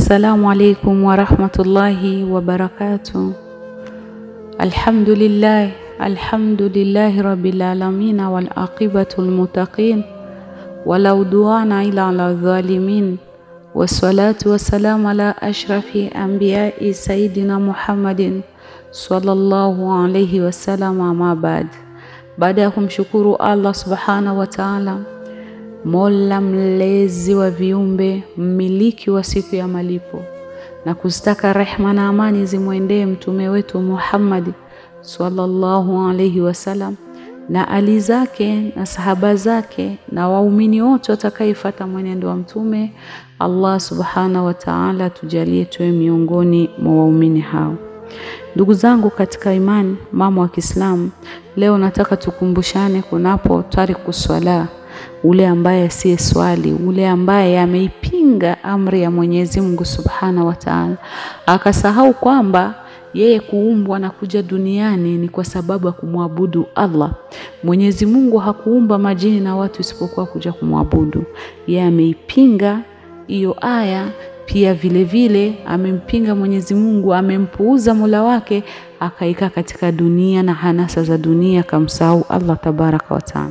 Assalamu alaikum warahmatullahi wabarakatuh. Alhamdulillah, alhamdulillahi rabbil alamin wal aqibatu lmuttaqin wala udwana ila ala dhalimin wassalatu wassalamu ala ashrafi anbiyai sayidina Muhammadin sallallahu alayhi wasallam, ama baad. Baada ya kumshukuru Allah subhanahu wa ta'ala Mola mlezi wa viumbe, mmiliki wa siku ya malipo, na kuzitaka rehma na amani zimwendee mtume wetu Muhammad sallallahu alaihi wasallam na ali zake na sahaba zake na waumini wote watakayefuata mwenendo wa mtume. Allah subhanahu wa ta'ala tujalie tuwe miongoni mwa waumini hao. Ndugu zangu katika imani, mama wa Kiislamu, leo nataka tukumbushane kunapo tariku swala ule ambaye asiye swali, ule ambaye ameipinga amri ya Mwenyezi Mungu Subhanahu wa Ta'ala, akasahau kwamba yeye kuumbwa na kuja duniani ni kwa sababu ya kumwabudu Allah. Mwenyezi Mungu hakuumba majini na watu isipokuwa kuja kumwabudu. Yeye ameipinga hiyo aya, pia vile vile amempinga Mwenyezi Mungu, amempuuza Mola wake, akaika katika dunia na hanasa za dunia, akamsahau Allah tabaraka wa taala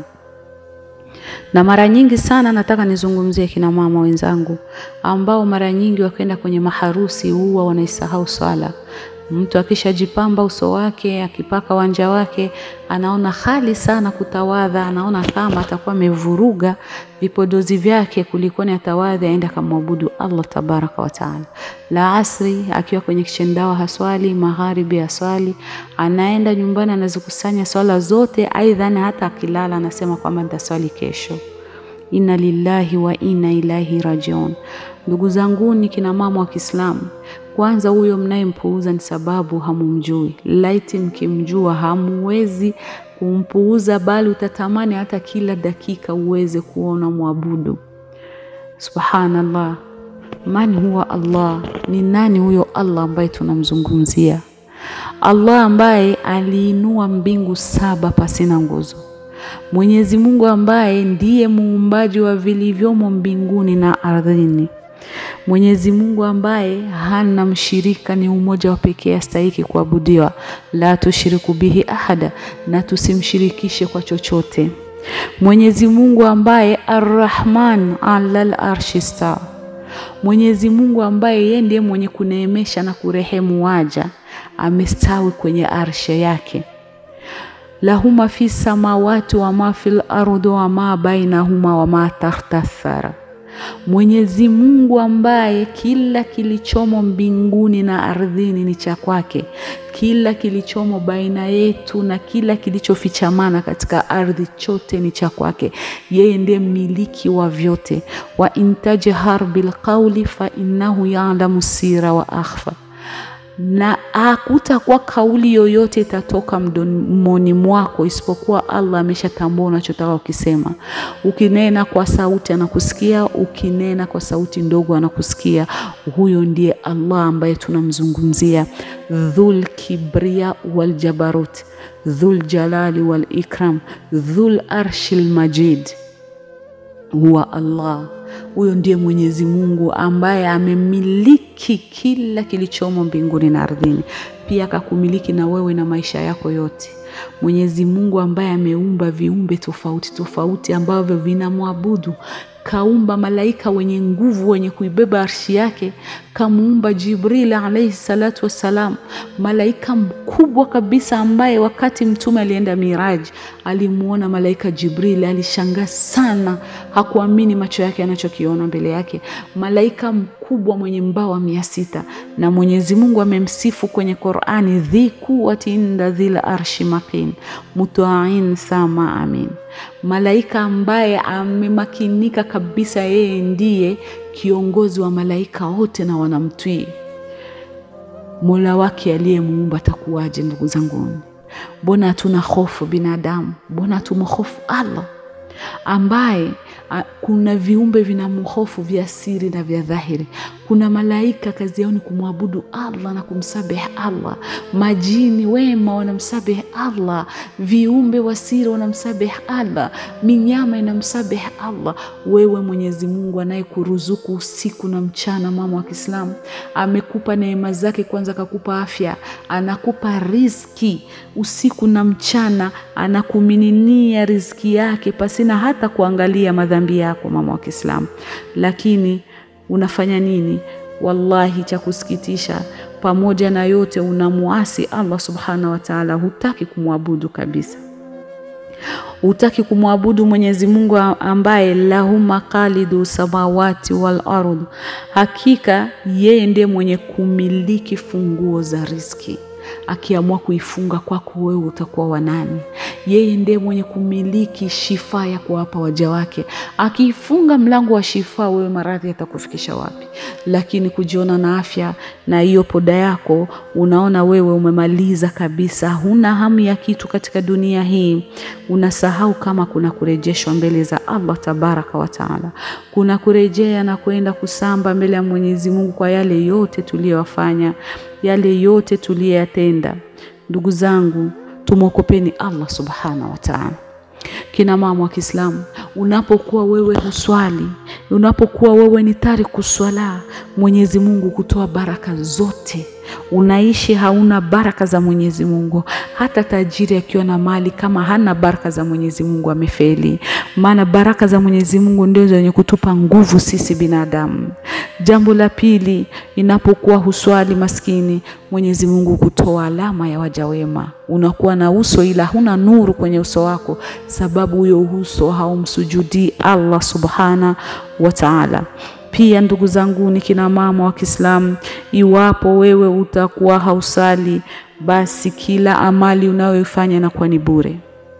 na mara nyingi sana nataka nizungumzie kina mama wenzangu ambao mara nyingi wakienda kwenye maharusi huwa wanaisahau swala. Mtu akishajipamba uso wake, akipaka wanja wake, anaona hali sana kutawadha, anaona kama atakuwa amevuruga vipodozi vyake kulikoni atawadhi aenda akamwabudu Allah tabaraka wa taala. La asri akiwa kwenye kishendawa haswali, magharibi haswali, anaenda nyumbani anazikusanya swala zote, aidha hata akilala anasema kwamba nitaswali kesho. Inna lillahi wa inna ilaihi rajiun. Ndugu zanguni, kina mama wa Kiislamu, kwanza huyo mnayempuuza ni sababu hamumjui. Laiti mkimjua hamuwezi kumpuuza, bali utatamani hata kila dakika uweze kuona mwabudu. Subhanallah, man huwa Allah? Ni nani huyo Allah ambaye tunamzungumzia? Allah ambaye aliinua mbingu saba pasina nguzo Mwenyezi Mungu ambaye ndiye muumbaji wa vilivyomo mbinguni na ardhini. Mwenyezi Mungu ambaye hana mshirika, ni umoja wa pekee astahiki kuabudiwa. La tushiriku bihi ahada, na tusimshirikishe kwa chochote. Mwenyezi Mungu ambaye Arrahman alal arshi stawa. Mwenyezi Mungu ambaye yeye ndiye mwenye kuneemesha na kurehemu waja, amestawi kwenye arshe yake lahuma fi samawati wa ma fil ardi wa ma bainahuma wa ma tahta thara. Mwenyezi Mungu ambaye kila kilichomo mbinguni na ardhini ni cha kwake, kila kilichomo baina yetu na kila kilichofichamana katika ardhi chote ni cha kwake. Yeye ndiye mmiliki wa vyote. wa intajhar bilqauli fa innahu ya'lamu sira wa akhfa na hakutakuwa kauli yoyote itatoka mdomoni mwako isipokuwa Allah ameshatambua unachotaka ukisema. Ukinena kwa sauti anakusikia, ukinena kwa sauti ndogo anakusikia. Huyo ndiye Allah ambaye tunamzungumzia, dhul kibria wal jabarut, dhul jalali wal ikram, dhul arshil majid huwa Allah. Huyo ndiye Mwenyezi Mungu ambaye amemiliki kila kilichomo mbinguni na ardhini, pia akakumiliki na wewe na maisha yako yote. Mwenyezi Mungu ambaye ameumba viumbe tofauti tofauti ambavyo vinamwabudu kaumba malaika wenye nguvu wenye kuibeba arshi yake, kamuumba Jibril alayhi salatu wassalam, malaika mkubwa kabisa, ambaye wakati mtume alienda Miraji alimuona malaika Jibril, alishangaa sana, hakuamini macho yake anachokiona mbele yake, malaika mkubwa mwenye mbawa mia sita. Na Mwenyezi Mungu amemsifu kwenye Qur'ani, dhi quwwati inda dhil arshi makin mutain thama amin malaika ambaye amemakinika kabisa, yeye ndiye kiongozi wa malaika wote na wanamtwii. Mola wake aliyemuumba atakuwaje? Ndugu zangu, mbona hatuna hofu binadamu? Mbona hatumhofu Allah ambaye a, kuna viumbe vinamhofu vya siri na vya dhahiri. Kuna malaika kazi yao ni kumwabudu Allah na kumsabihi Allah. Majini wema wanamsabihi Allah, viumbe wasiri wanamsabihi Allah, minyama inamsabihi Allah. Wewe Mwenyezi Mungu anayekuruzuku usiku na mchana, mama wa Kiislamu, amekupa neema zake. Kwanza akakupa afya, anakupa riziki usiku na mchana, anakumininia riziki yake pasina hata kuangalia madhambi yako, mama wa Kiislamu, lakini unafanya nini? Wallahi, cha kusikitisha, pamoja na yote unamuasi Allah subhanahu wa ta'ala, hutaki kumwabudu kabisa, hutaki kumwabudu Mwenyezi Mungu ambaye lahu maqalidu samawati wal ardh, hakika yeye ndiye mwenye kumiliki funguo za riziki. Akiamua kuifunga kwako wewe utakuwa wanani? Yeye ndiye mwenye kumiliki shifa ya kuwapa waja wake. Akiifunga mlango wa shifa, wewe maradhi yatakufikisha wapi? Lakini kujiona na afya na hiyo poda yako, unaona wewe umemaliza kabisa, huna hamu ya kitu katika dunia hii. Unasahau kama kuna kurejeshwa mbele za Allah tabaraka wa taala, kuna kurejea na kwenda kusamba mbele ya Mwenyezi Mungu kwa yale yote tuliyowafanya yale yote tuliyoyatenda. Ndugu zangu, tumwokopeni Allah subhanahu wa ta'ala. Kina mama wa Kiislamu, unapokuwa wewe huswali, unapokuwa wewe ni tariku swala, Mwenyezi Mungu kutoa baraka zote unaishi hauna baraka za Mwenyezi Mungu. Hata tajiri akiwa na mali kama hana baraka za Mwenyezi Mungu amefeli, maana baraka za Mwenyezi Mungu ndio zenye kutupa nguvu sisi binadamu. Jambo la pili, inapokuwa huswali maskini, Mwenyezi Mungu kutoa alama ya waja wema. Unakuwa na uso ila huna nuru kwenye uso wako, sababu huyo uso haumsujudii Allah subhana wa ta'ala. Pia ndugu zangu, ni kina mama wa Kiislamu, iwapo wewe utakuwa hausali, basi kila amali unayoifanya inakuwa ni bure.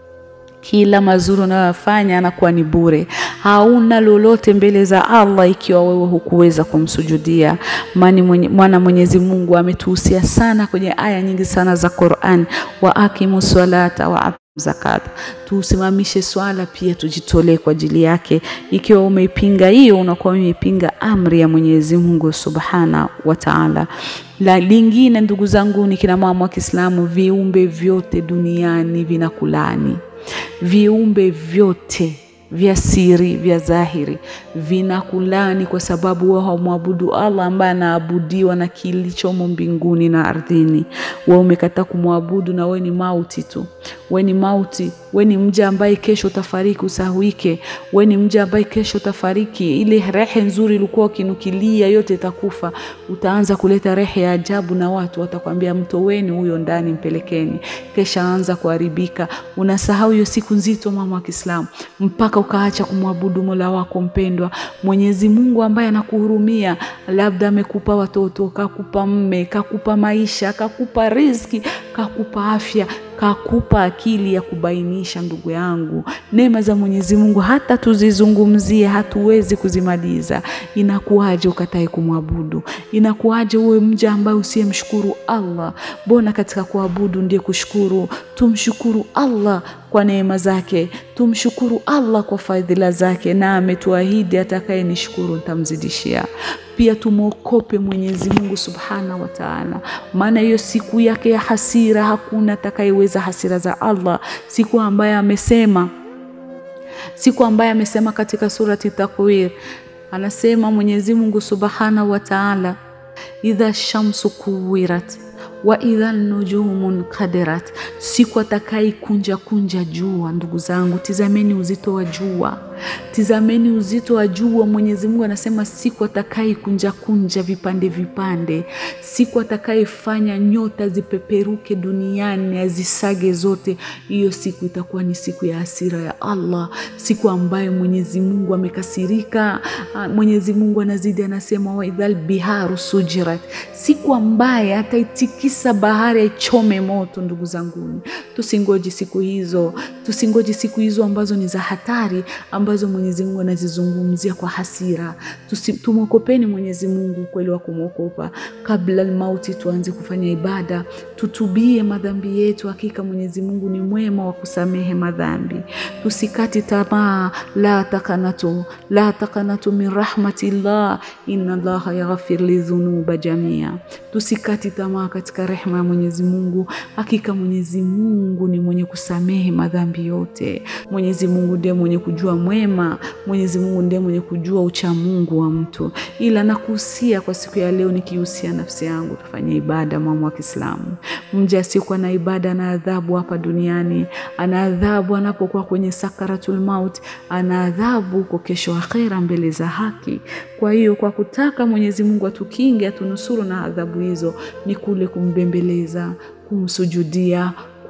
Kila mazuri unayoyafanya anakuwa ni bure, hauna lolote mbele za Allah ikiwa wewe hukuweza kumsujudia. Maana Mwenyezi Mungu ametuhusia sana kwenye aya nyingi sana za Qur'an, wa aqimu salata wa zakata, tusimamishe swala pia tujitolee kwa ajili yake. Ikiwa umeipinga hiyo, unakuwa umeipinga amri ya Mwenyezi Mungu subhana wa Ta'ala. La lingine, ndugu zangu, ni kina mama wa Kiislamu, viumbe vyote duniani vinakulani, viumbe vyote vya siri vya dhahiri vinakulani kwa sababu wao hawamwabudu Allah ambaye anaabudiwa na kilichomo mbinguni na ardhini. Wewe umekataa kumwabudu na wewe ni mauti tu, wewe ni mauti, wewe ni mja ambaye kesho utafariki, usahuike. Wewe ni mja ambaye kesho utafariki. Ile rehe nzuri ilikuwa ukinukilia yote itakufa. Utaanza kuleta rehe ya ajabu na watu watakwambia mtoweni huyo ndani, mpelekeni, kesha anza kuharibika. Unasahau hiyo siku nzito, mama wa Kiislamu, mpaka ukaacha kumwabudu Mola wako mpendwa, Mwenyezi Mungu ambaye anakuhurumia. Labda amekupa watoto, kakupa mme, kakupa maisha, kakupa riziki, kakupa afya, kakupa akili ya kubainisha. Ndugu yangu, neema za Mwenyezi Mungu hata tuzizungumzie hatuwezi kuzimaliza. Inakuwaje ukatae kumwabudu? Inakuwaje uwe mja ambaye usiyemshukuru Allah? Mbona katika kuabudu ndiye kushukuru. Tumshukuru Allah kwa neema zake, tumshukuru Allah kwa fadhila zake, na ametuahidi atakaye nishukuru nitamzidishia. Pia tumwokope Mwenyezi Mungu subhana wa taala, maana hiyo siku yake ya hasira hakuna atakayeweza hasira za Allah, siku ambaye amesema siku ambaye amesema katika surati Takwir, anasema Mwenyezi Mungu subhana wa taala, idha shamsu kuwirat wa idha nujumun kadirat, siku atakai kunja kunja jua. Ndugu zangu, tizameni uzito wa jua, tizameni uzito wa jua. Mwenyezi Mungu anasema siku atakai kunja kunja vipande vipande, siku atakayefanya nyota zipeperuke duniani azisage zote. Hiyo siku itakuwa ni siku ya hasira ya Allah, siku ambayo Mwenyezi Mungu amekasirika. Mwenyezi Mungu anazidi anasema, wa idhal biharu sujirat, siku ambaye ataitikisa bahari aichome moto. Ndugu zangu, Ramadhan. Tusingoji siku hizo, tusingoji siku hizo ambazo ni za hatari, ambazo Mwenyezi Mungu anazizungumzia kwa hasira. Tumwokopeni Mwenyezi Mungu ukweli wa kumwokopa kabla almauti, tuanze kufanya ibada, tutubie madhambi yetu. Hakika Mwenyezi Mungu ni mwema wa kusamehe madhambi. Tusikati tamaa, la takanatu la takanatu min rahmatillah inna Allaha yaghfir lidhunuba jamia. Tusikati tamaa katika rehema ya Mwenyezi Mungu. Hakika Mwenyezi Mungu ni mwenye kusamehe madhambi yote. Mwenyezi Mungu ndiye mwenye kujua mwema. Mwenyezi Mungu ndiye mwenye kujua ucha Mungu wa mtu. Ila nakuhusia kwa siku ya leo, nikihusia nafsi yangu, tufanye ibada. Mama wa Kiislamu, mja asiyekuwa na ibada ana adhabu hapa duniani, ana adhabu anapokuwa kwenye sakaratul maut, ana adhabu huko kesho akhera mbele za haki. Kwa hiyo kwa kutaka Mwenyezi Mungu atukinge, atunusuru na adhabu hizo, ni kule kumbembeleza, kumsujudia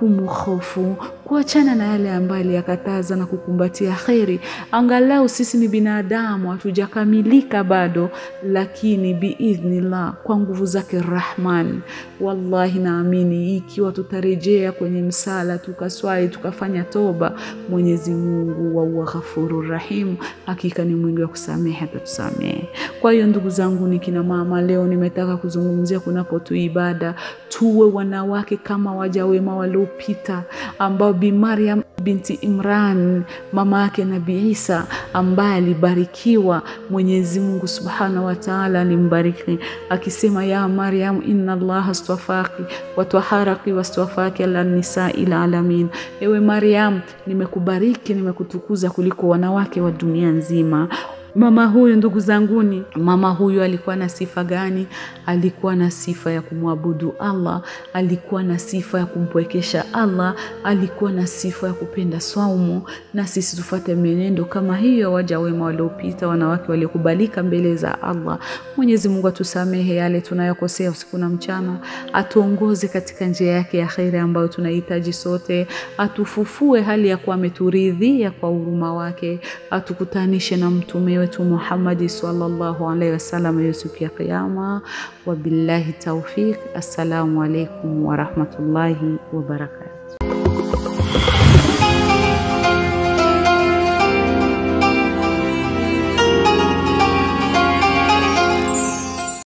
kumhofu kuachana na yale ambayo aliyakataza na kukumbatia kheri. Angalau sisi ni binadamu, hatujakamilika bado, lakini biidhnillah, kwa nguvu zake Rahman, wallahi naamini ikiwa tutarejea kwenye msala tukaswali tukafanya toba, Mwenyezi Mungu wahuwa ghafuru rahim, hakika ni mwingi wa kusamehe, atatusamehe. Kwa hiyo ndugu zangu, ni kina mama, leo nimetaka kuzungumzia kunapotu ibada, tuwe wanawake kama waja wema waliopita ambao Bi Maryam binti Imran mama yake Nabii Isa ambaye alibarikiwa. Mwenyezi Mungu Subhanahu wa Ta'ala alimbariki akisema, ya Maryam inna Allaha astafaki watwaharaki wastafaki ala nisai alamin, ewe Maryam, nimekubariki nimekutukuza kuliko wanawake wa dunia nzima. Mama huyu ndugu zanguni, mama huyu alikuwa na sifa gani? Alikuwa na sifa ya kumwabudu Allah, alikuwa na sifa ya kumpwekesha Allah, alikuwa na sifa ya kupenda swaumu. Na sisi tufate menendo kama hiyo, waja wema waliopita, wanawake waliokubalika mbele za Allah. Mwenyezi Mungu atusamehe yale tunayokosea usiku na mchana, atuongoze katika njia yake ya kheri ambayo tunahitaji sote, atufufue hali ya kuwa ameturidhia kwa huruma wake, atukutanishe na mtume wetu Muhammadi sallallahu alaihi wasallam hiyo siku ya Kiyama. Wabillahi taufiq. Assalamu alaikum warahmatullahi wabarakatu.